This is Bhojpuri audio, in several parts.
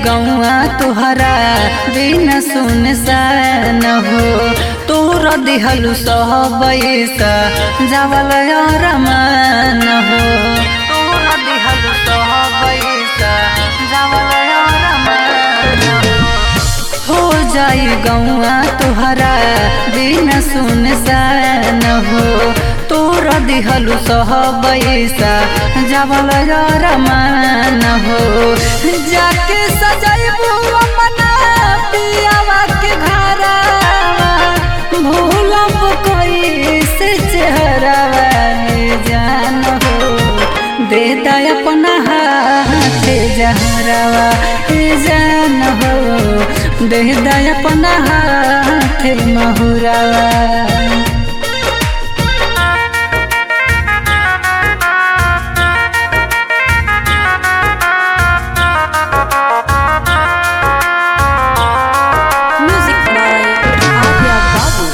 गौआ तुहरा बिन सुन सान हो तोर दिहलु सहबैसा जावल रमान हो तोर दिहलु सहबैसा जावल रमान हो जाई गौआ तुहरा बिन सुन सान हो तोर दिहलु सहबैसा जावल रमान हो जाके सजैबू अपना पियावा के घरवा भूलब कोई से चेहरावा जान हो दे दा अपना हाथ जहरावा जान हो दे दा अपना हाथ महुरावा Music by Adya Babu.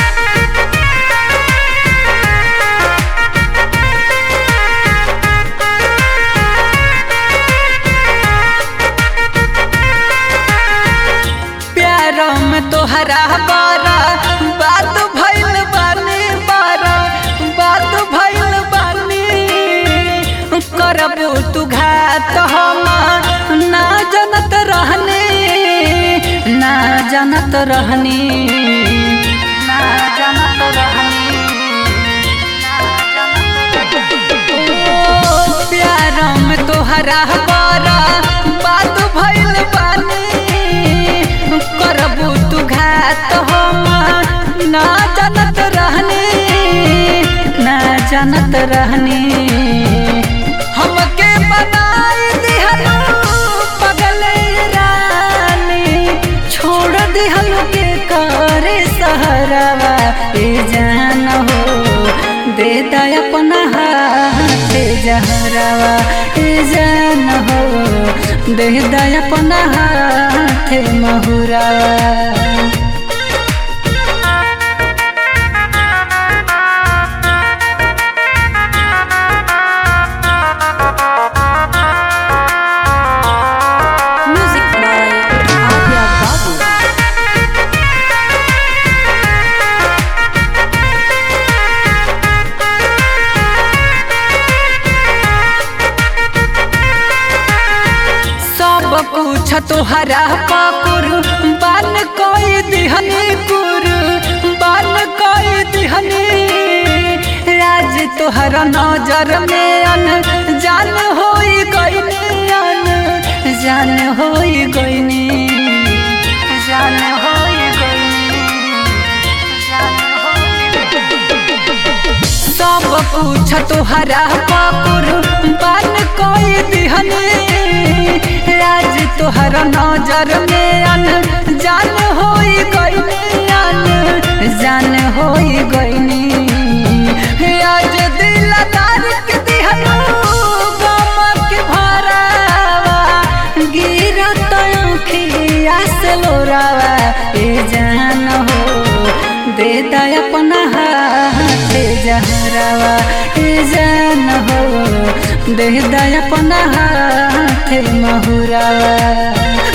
प्यार में तोहरा बारा बात भइल बानी बारा बात भइल बानी करबू तू घात हम ना जनत रहनी ना जनत रहनी ना जनत रहनी ओ प्यार में तोहरा बारा बात भइल बानी करबू तू घात हम ना जानत रहनी ना जानत रहनी हमके बनाई दिहलू पगल रानी छोड़ दिहलू के करे सहरवा ए जान हो दे दा अपना हाथ जहरवा ए जान हो दे दा अपना हाथ महुरावा Music by Adya Babu. सब कुछ तोहरा पाकुर बन कोई दिहनी कुर बन कोई दिहनी राज तोहरा नजर में अन जान होई गईनी अन जान होई गईनी जान होई गईनी जान होई सब कुछ तोहरा पाकुर बन कोई दिहनी राज तोहरा नजर में अन जान होई गईनी अन जान होई गईनी आज दिलदार के दिहनु गम के भरावा गिरत आँखिया से लोरावा ए जान हो दे दा अपना हाथ जहरावा ए जान हो दे दा अपना हाथ महुरावा